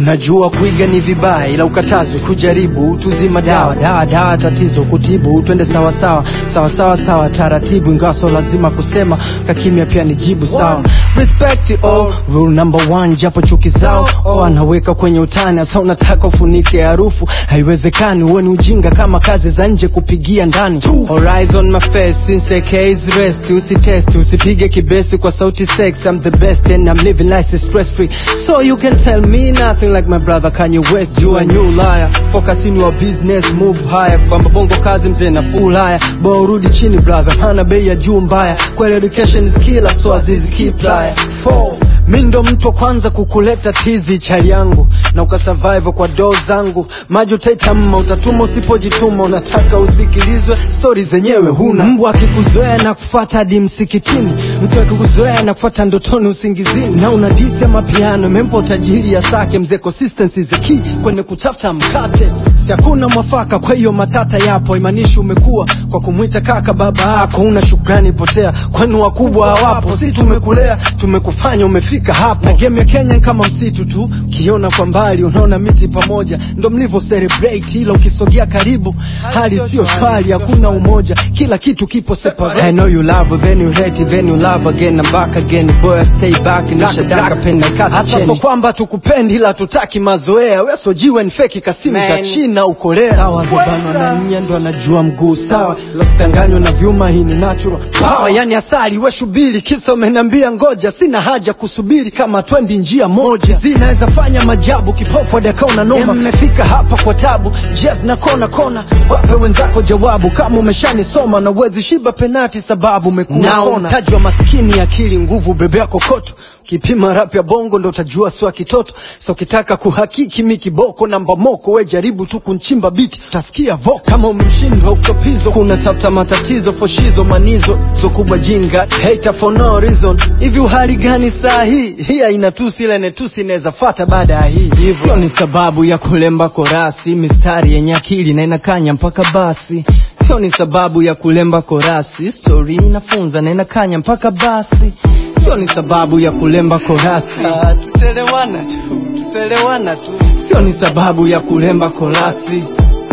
Unajua kuiga ni vibaya, ila ukatazwe kujaribu. Tuzima dawa dawa dawa, tatizo kutibu. Twende sawa sawa sawa sawa sawa, taratibu, ingawa so lazima kusema, kakimya pia ni jibu sawa. Respect oh, rule number one, japo chuki zao oh, anaweka kwenye utani. Sasa unataka ufunike harufu, haiwezekani. Huo ni ujinga kama kazi za nje kupigia ndani. Horizon my face since AK is rest, usitest usipige kibesi kwa sauti sex. I'm the best and I'm living life stress free, so you can tell me nothing like my brother Kanye West. You a new liar, focus in your business, move higher. Kwamba bongo kazi mzee na full haya, bora urudi chini brother, hana bei ya juu mbaya. Kweli education is killer, so azizi keep liar. Four. Mi ndo mtu wa kwanza kukuleta tizi chali yangu na ukasurvive kwa doo zangu maji utaita mma utatuma usipojituma unataka usikilizwe stori zenyewe huna mbwa akikuzoea na kufata hadi msikitini mtu akikuzoea na kufata ndotoni usingizini na una disi ya mapiano imempa utajiri ya sake mzee consistency is the key kwenye kutafuta mkate si hakuna mwafaka kwa hiyo matata yapo imanishi umekuwa kwa kumwita kaka baba yako una shukrani potea kwani wakubwa hawapo si tumekulea tumekufanya umefika hapa na game ya Kenya ni kama msitu tu ukiona kwa mbali unaona miti pamoja ndo mlivyo celebrate ila ukisogea karibu hali sio shwari hakuna umoja kila kitu kipo separate I know you love then you hate then you love again and back again boy I stay back nishadaka penda kata hasa so kwamba tukupendi ila tutaki mazoea we so jiwe ni feki kasimu za China ukolea sawa bebano na nya ndo anajua mguu sawa lositanganywa na vyuma hii ni natural power yani asali we shubiri kisa umeniambia ngoja sina haja kusubiri kama twendi njia moja zinaweza fanya majabu kipofu adakaona noma mmefika hapa kwa tabu njia zina kona kona wape wenzako jawabu kama umeshanisoma na uwezi shiba penati sababu umekuna kona mtaji wa maskini akili nguvu bebea kokoto kipima rap ya bongo ndo utajua swa kitoto so ukitaka kuhakiki mi kiboko namba moko we jaribu tu kunchimba biti utasikia voko kama umemshindwa utopizo kuna tafuta matatizo foshizo manizo zo kubwa jinga hater for no reason hivi uhali gani saa hii hii haina tusi ile netusi inaweza fata baada ya hii hivyo sio ni sababu ya kulemba korasi mistari yenye akili na inakanya mpaka basi sio ni sababu ya kulemba korasi story inafunza na inakanya mpaka basi sio ni sababu ya kulemba korasi tutelewana tu tutelewana tu sio ni sababu ya kulemba korasi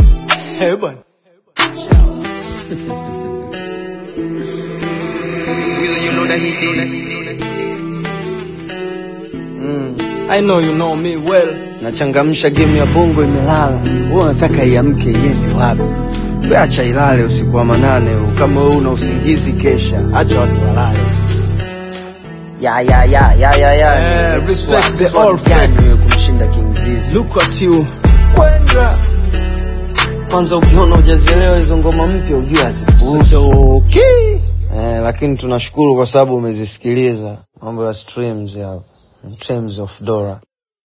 hey, bwana Mm, I know you know me well. Nachangamsha game ya bongo imelala. Wewe unataka iamke iende wapi? We acha ilale usiku wa manane. huu. Kama wewe una usingizi kesha, acha watu walale. ya ya ya ya ya ya Eh, Ni respect swag- the swag old gani fake. wewe kumshinda King Zizi Look at you. Kwenda. Kwanza ukiona hujazielewa hizo ngoma mpya ujue hazifutoki. Eh, lakini tunashukuru kwa sababu umezisikiliza mambo ya streams ya streams of Dora.